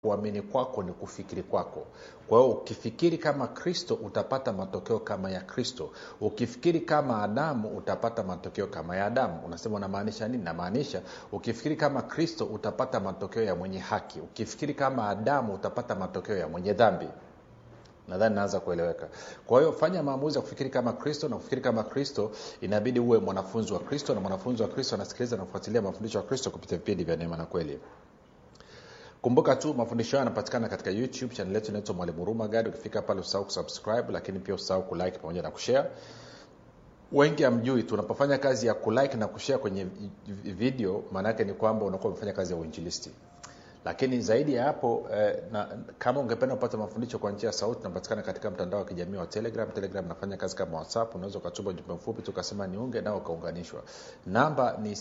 kuamini kwako ni kufikiri kwako kwa hiyo ukifikiri kama kristo utapata matokeo kama ya kristo ukifikiri kama adamu utapata matokeo kama ya adamu unasema unamaanisha nini namaanisha ukifikiri kama kristo utapata matokeo ya mwenye haki ukifikiri kama adamu utapata matokeo ya mwenye dhambi nadhani naanza kueleweka kwa hiyo fanya maamuzi ya kufikiri kama kristo na kufikiri kama kristo inabidi uwe mwanafunzi wa kristo na mwanafunzi wa kristo anasikiliza na kufuatilia mafundisho ya kristo kupitia vipindi vya neema na kweli kumbuka tu mafundisho hayo yanapatikana katika youtube chanel yetu inaitwa mwalimu huruma gadi ukifika pale usahau kusubscribe lakini pia usahau kulike pamoja na kushare wengi hamjui tunapofanya kazi ya kulike na kushare kwenye video maanaake ni kwamba unakuwa umefanya kazi ya uinjilisti lakini zaidi ya hapo eh, na, kama ungependa kupata mafundisho kwa njia ya sauti unapatikana katika mtandao wa kijamii wa telegram telegram nafanya kazi kama whatsapp unaweza ukatuma ujumbe mfupi tukasema niunge nao ukaunganishwa namba ni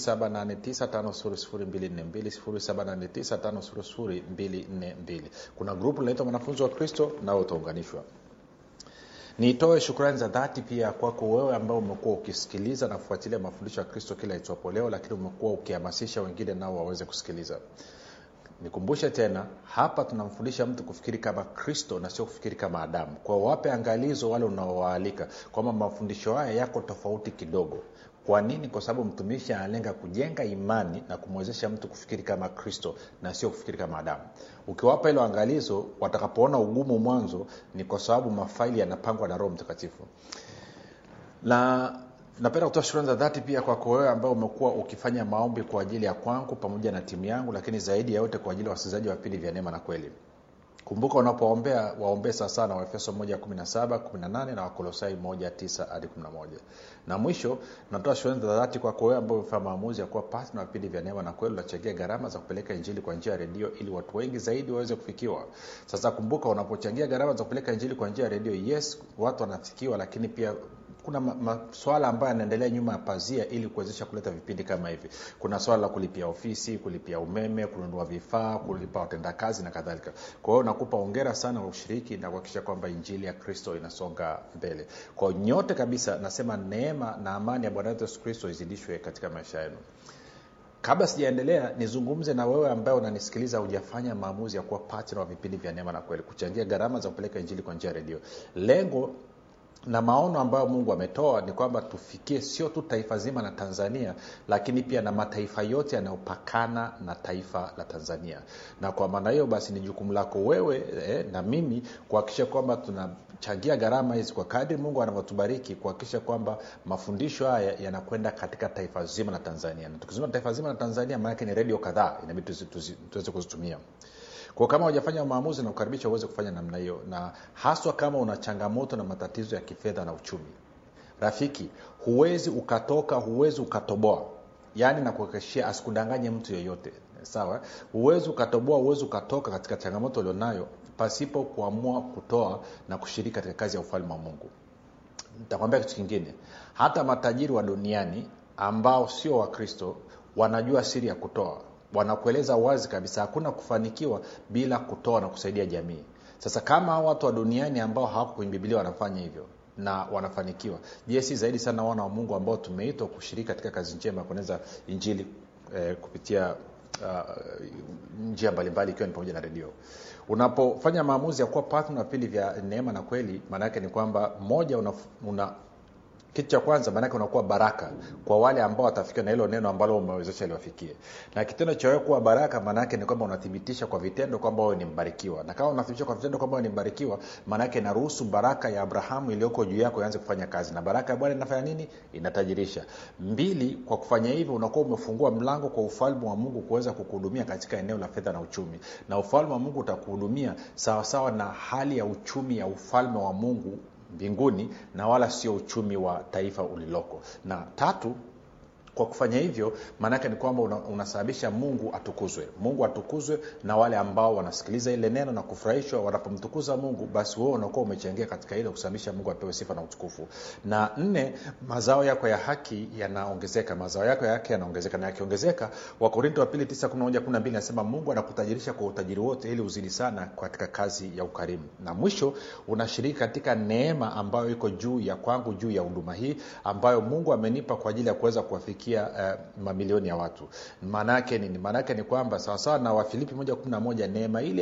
7895242 kuna grupu linaitwa mwanafunzi wa kristo nao utaunganishwa nitoe shukrani za dhati pia kwako wewe ambao umekuwa ukisikiliza na kufuatilia mafundisho ya kristo kila itwapo leo lakini umekuwa ukihamasisha wengine nao waweze kusikiliza nikumbushe tena hapa tunamfundisha mtu kufikiri kama kristo na sio kufikiri kama adamu kwa wape angalizo wale unaowaalika kwamba mafundisho haya yako tofauti kidogo kwa nini kwa sababu mtumishi analenga kujenga imani na kumwezesha mtu kufikiri kama kristo na sio kufikiri kama adamu ukiwapa hilo angalizo watakapoona ugumu mwanzo ni kwa sababu mafaili yanapangwa na roho mtakatifu na napenda kutoa shukrani za dhati pia kwako wewe ambao umekuwa ukifanya maombi kwa ajili ya kwangu pamoja na timu yangu lakini zaidi ya yote kwa ajili ya wasikilizaji wa vipindi vya neema na kweli kumbuka unapoombea waombee sawasawa na waefeso 117 18 na wakolosai 19 hadi 11 na mwisho natoa shukrani za dhati kwako wewe ambao umefanya maamuzi ya kuwa patna wa vipindi vya neema na kweli unachangia gharama za kupeleka injili kwa njia ya redio ili watu wengi zaidi waweze kufikiwa sasa kumbuka unapochangia gharama za kupeleka injili kwa njia ya redio yes watu wanafikiwa lakini pia kuna maswala ambayo yanaendelea nyuma ya pazia ili kuwezesha kuleta vipindi kama hivi kuna swala la kulipia ofisi kulipia umeme kununua vifaa kulipa watendakazi na kadhalika kwa hiyo nakupa ongera sana kwa ushiriki na kuhakikisha kwamba injili ya kristo inasonga mbele kwa nyote kabisa nasema neema na amani ya bwana wetu yesu kristo izidishwe katika maisha yenu kabla sijaendelea nizungumze na wewe ambaye unanisikiliza hujafanya maamuzi ya kuwa patna wa vipindi vya neema na kweli kuchangia gharama za kupeleka injili kwa njia ya redio lengo na maono ambayo mungu ametoa ni kwamba tufikie sio tu taifa zima la tanzania lakini pia na mataifa yote yanayopakana na taifa la tanzania na kwa maana hiyo basi ni jukumu lako wewe eh, na mimi kuhakikisha kwamba tunachangia gharama hizi kwa kadri mungu anavyotubariki kuhakikisha kwamba mafundisho haya yanakwenda katika taifa zima la tanzania na tukizima taifa zima la tanzania maanake ni redio kadhaa inabidi tuweze kuzitumia kwa kama hujafanya maamuzi na kukaribisha uweze kufanya namna hiyo na haswa kama una changamoto na matatizo ya kifedha na uchumi rafiki huwezi ukatoka huwezi ukatoboa yaani nakuhakikishia asikudanganye mtu yeyote sawa huwezi ukatoboa huwezi ukatoka katika changamoto ulionayo pasipo kuamua kutoa na kushiriki katika kazi ya ufalme wa mungu nitakwambia kitu kingine hata matajiri wa duniani ambao sio wakristo wanajua siri ya kutoa wanakueleza wazi kabisa hakuna kufanikiwa bila kutoa na kusaidia jamii sasa kama watu wa duniani ambao hawako kwenye bibilia wanafanya hivyo na wanafanikiwa je si zaidi sana wana wa mungu ambao tumeitwa kushiriki katika kazi njema ya kueneza injili eh, kupitia uh, njia mbalimbali ikiwa ni pamoja na redio unapofanya maamuzi ya kuwa patna vipindi vya neema na kweli maanaake ni kwamba moja una, una kitu cha kwanza maanake unakuwa baraka kwa wale ambao watafikiwa na hilo neno ambalo umewezesha liwafikie na kitendo cha wewe kuwa baraka maanaake ni kwamba unathibitisha kwa vitendo kwamba wewe ni mbarikiwa na kama unathibitisha kwa vitendo kwamba wewe ni mbarikiwa maanaake inaruhusu baraka ya abrahamu iliyoko juu yako ianze kufanya kazi na baraka ya bwana inafanya nini inatajirisha mbili kwa kufanya hivyo unakuwa umefungua mlango kwa ufalme wa mungu kuweza kukuhudumia katika eneo la fedha na uchumi na ufalme wa mungu utakuhudumia sawasawa na hali ya uchumi ya ufalme wa mungu mbinguni na wala sio uchumi wa taifa uliloko na tatu kwa kufanya hivyo maanaake ni kwamba una, unasababisha mungu atukuzwe mungu atukuzwe na wale ambao wanasikiliza ile neno na kufurahishwa wanapomtukuza mungu basi wewe unakuwa umechangia katika ile kusababisha mungu apewe sifa na utukufu na nne mazao yako ya haki yanaongezeka mazao yako ya haki yanaongezeka na yakiongezeka wakorinto wa pili 9 nasema mungu anakutajirisha kwa utajiri wote ili uzidi sana katika kazi ya ukarimu na mwisho unashiriki katika neema ambayo iko juu ya kwangu juu ya huduma hii ambayo mungu amenipa kwa ajili ya kuweza kuwafikia kufikia uh, mamilioni ya watu maana yake nini maana yake ni kwamba sawasawa na wafilipi moja kumi na moja neema ile